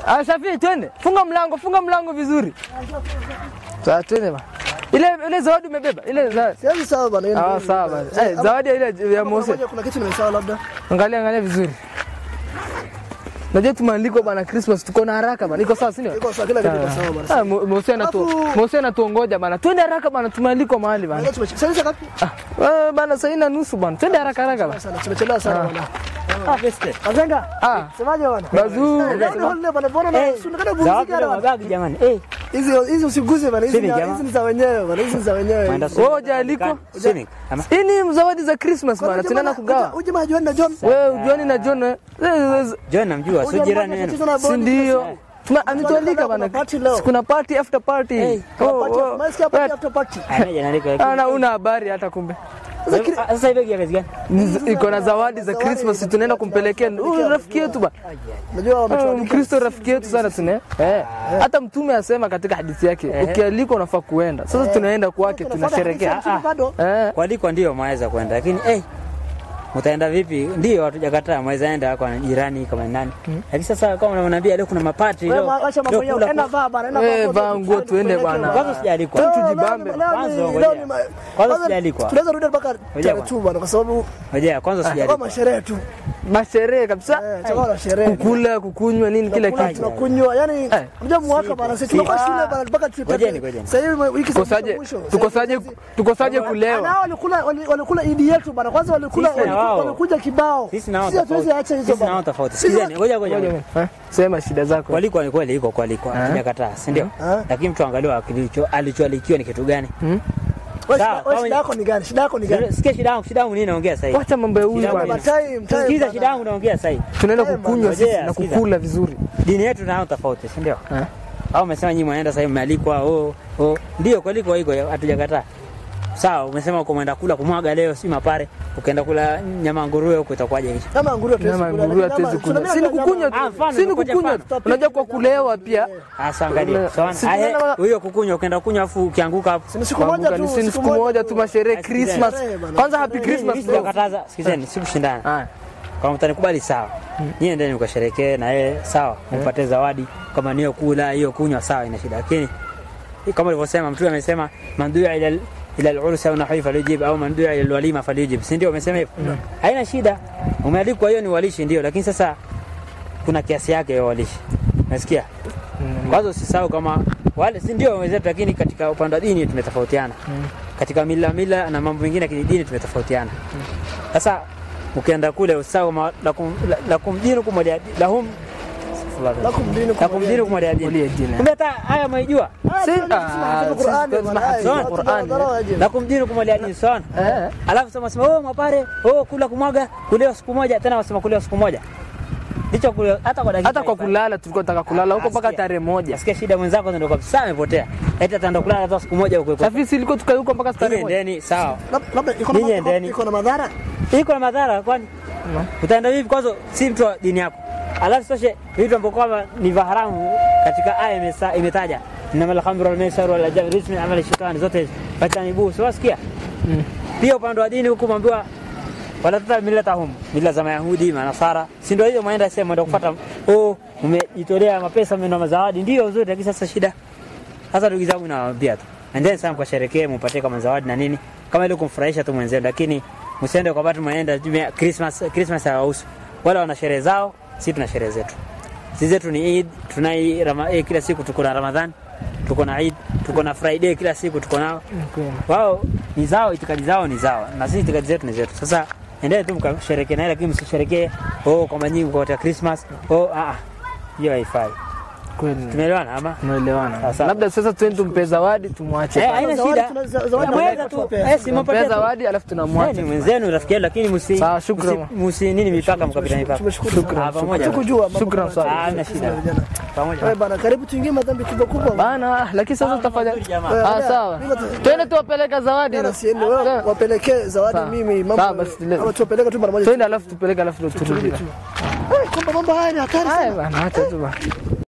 Ah, Shafi, twende. Funga mlango, funga mlango vizuri. Sawa, twende bana. Ile ile zawadi umebeba? Ile zawadi. Siwezi sawa bana. hiyo Ah, ndio- sawa bana. Eh, zawadi ile ya Mose. Ngoja, Kuna kitu nimesahau labda. Angalia angalia vizuri. Najua tumeandikwa bana Christmas tuko na haraka bana. Iko sawa si ndio? Iko sawa, kila kitu iko sawa bana. Ah, Mo- Mose anatu Alafu- Mose anatuongoja bana. Twende haraka bana, tumeandikwa mahali bana. Leo tumeche- Sasa ngapi? Ah, wewe bana sasa ina nusu bana. Twende haraka haraka bana. Sana tumechelewa sana bana. Ah, beste. Azenga. Ah, Semaje bana? Bazuu. Eh, leo ni bana, mbona na Eh, usionekane zawadi bumziki ya bana. mabagi jamani. Eh, Hizi hizi usiguse bana. Hizi Sini, ni- jamaa. hizi ni za wenyewe bana. Hizi ni za wenyewe. mwenda Wewe hujaalikwa? Sini. Ama Hii ni zawadi za Christmas bana. Tunaenda kugawa. Huyu jamaa John na John. Wewe ujuani na John eh? Eh, John namjua, sio jirani wenu. si ndio? Tuna ametualika bana. Kuna party leo. Si Kuna party after party. Hey, Oh, Party- oh. Masikia party Wewe- after party. Anaje analika. Ana una habari hata kumbe. Ah, Sasa hivi ya kazi gani? Ni- Iko na zawadi za Christmas tunaenda kumpelekea huyu rafiki yetu bana. Unajua Ah, wametualika. Mkristo rafiki yetu sana tuna. Eh. Hata mtume asema katika hadithi yake, ukialikwa unafaa kuenda. Sasa tunaenda kwake tunasherehekea. Tunafuata bado. Eh. Kwaliko ndio mwaweza kwenda, lakini eh, mtaenda vipi? Ndio hatujakataa, mwaweza enda kwa jirani kama ni nani. Lakini sasa kama unaniambia leo kuna mapati Wewe leo. acha mambo leo yao. kula- Enda vaa bana. Enda Eh, vaa vaa nguo tuende bana. Kwanza sijaalikwa. Leo Leo- tujibambe. leo- leo ni- Kwanza leo ngojea. ni ma- Kwanza kwanza sijaalikwa. Tunaweza rudi mpaka Ngojea tarehe bwana. tu bana kwa sababu Ngoja kwanza kama sijaalikwa. masherehe tu. Masherehe kabisa. Eh, tutakuwa na sherehe. Kukula, kukunywa nini kila Tunakula, kitu. tunakunywa yani Eh. unajua mwaka bana sisi tunakuwa shule bana mpaka tuipate. Ngojeni, ngojeni. Sasa hivi wiki za Tukosaje mwisho. tukosaje tukosaje kulewa? Ana walikula wali- walikula idi yetu bana. Kwanza walikula Sisi na walikula- wao. walikuja kibao. Sisi nao Sisi hatuwezi tofauti. acha hizo Sisi nao bana. tofauti. Sisi- Sikizeni, ngoja ngoja. Ngoja, eh, Sema shida zako. Kwaliko ni kweli iko kwaliko, hatujakataa, si ndio? Ah. Lakini mtu angalia kilicho alichoalikiwa ni kitu gani? Wewe Sawa, shida- wewe kama- shida yako ni gani? Shida yako ni gani? Sikia shida yangu, shida yangu nini naongea sasa hivi? Wacha mambo ya huyu Shida bwana. yangu Time, time Sikiza bana. shida yangu naongea sasa hivi. Tunaenda Eh, kukunywa bana, sisi ngojea, na sikiza. kukula vizuri. Dini yetu nayo tofauti, si ndio? Eh. Au umesema nyinyi mwaenda sasa hivi mmealikwa, oh, oh. Ndio kwaliko iko hatujakataa. Sawa, umesema uko mwenda kula kumwaga leo si mapare, ukaenda kula nyama ya nguruwe huko itakuwaje hicho? Kama nguruwe hatuwezi Nyama ya kula, nguruwe lakini hatuwezi nyama- kunywa. Si ni tunamenya kukunywa nyama- Ah, mfano, tu. Si ni ngoja kukunywa mfano. tu. Unajua kwa kulewa pia. Asa angalia. Tuna- Sawa. si Ah, eh, tunaenda- Huyo kukunywa ukaenda kunywa afu ukianguka hapo. Si ni siku moja Kuanguka tu. ni si ni siku moja tu masherehe Sikizeni. Christmas. Sherehe bana. Kwanza happy Sherehe. Christmas Mimi bro. sijakataza, sikizeni, sikushindana. Ah. Kama mtanikubali sawa. Nyie endeni mkasherekee na yeye sawa, mpate zawadi kama niyo kula hiyo kunywa sawa, ina shida. Lakini kama alivyosema mtume amesema man du'a ila ila al-urus au nahwi falyujib au man du'a ila al-walima falyujib, si ndio? Umesema hivyo, haina shida. Umealikwa, hiyo ni walishi ndio, lakini sasa kuna kiasi yake ya walishi, nasikia kwanza usisahau kama wale si ndio wenzetu, lakini katika upande wa dini tumetofautiana katika mila mila na mambo mengine ya kidini tumetofautiana. Sasa ukienda kule usahau ma- lakum la- lakum dinukum waliya lahum Lakum dinukum lakum dinukum waliya din. Waliya din. Kumbe hata haya mwaijua Ah, Si- tunasema ah, hadithi sisi Qur'ani tunasema bana. hadithi Eh, za watu Qur'ani, wanadharau aje. lakum dinukum waliya din sawa. Eh. Alafu sema sema oh mapare oh kula kumwaga kulewa siku moja tena wasema kulewa siku moja. Ndicho kule hata kwa dakika Hata kwa haifai. kulala tulikuwa tunataka kulala huko mpaka Asikia. tarehe moja. Nasikia shida mwenzako ndio kabisa amepotea. Eti ataenda kulala hata siku moja huko. Safi si ilikuwa tukae huko mpaka tarehe Ninyi moja. endeni sawa. Lab- labda iko na Ninyi ma- endeni. iko na madhara. Iko na madhara kwani? Utaenda vipi kwanza si mtu wa dini yako. Alafu sasa vitu ambavyo kwamba ni vya haramu katika aya imesa- imetaja. Inama al-khamru wal maisar wal ajab rizqi min amali shetani zote fatanibu. Sio wasikia? Pia upande wa dini huko mwambiwa wala tata millatahum mila za Mayahudi, Manasara. Si ndio hiyo mwaenda sema ndio kufuata oh umejitolea mapesa mmenunua mazawadi ndio nzuri lakini sasa shida sasa ndugu zangu nawaambia tu, endeni sana mkasherekee, mupatie kama zawadi na nini, kama ile kumfurahisha tu mwenzenu, lakini msiende kwa watu mwaenda tumia Christmas. Christmas hawahusu wala wana sherehe zao, sisi tuna sherehe zetu. Sisi zetu ni Eid, tunai rama, eh, kila siku tuko na Ramadhan, tuko na Eid, tuko na Friday, kila siku tuko nao. Wao ni zao, itikadi zao ni zao, na sisi itikadi zetu ni zetu. Sasa endeni tu mkasherekee naye, lakini msisherekee oh, kwa nyingi kwa Christmas oh, ah, ah. hiyo haifai. Kweli. Tumeelewana ama? Tumeelewana. Sasa- Labda sasa twende tumpe zawadi tumwache. Eh, pale. haina Zawadi shida. tuna- za- zawadi Mweza tunaweka tu. tuwapee. Eh, si Tumpee mpatie tu. zawadi alafu Eh, tunamwacha. ni mwenzenu rafiki yenu lakini msi Sawa, shukran. msi- msi nini mipaka mkapita mipaka. Tumeshukuru. Ah, pamoja. Tukujua mambo Shukran kama sana. haya. Ah, hamna shida. Vijana. Pamoja. Wewe bana, karibu tuingie madhambi kubwa kubwa. bana. Bana, lakini sasa tutafanya. mazuri jamaa. Ah, sawa. Twende tuwapeleka zawadi. Tena siende wewe Sawa. wapelekee zawadi Sawa. mimi Sawa, mambo. basi leo. Ama tuwapeleke tu mara moja. Twende alafu tupeleke alafu turudi. Eh, Kwamba mambo haya ni hatari sana. Haya bana, acha tu bana.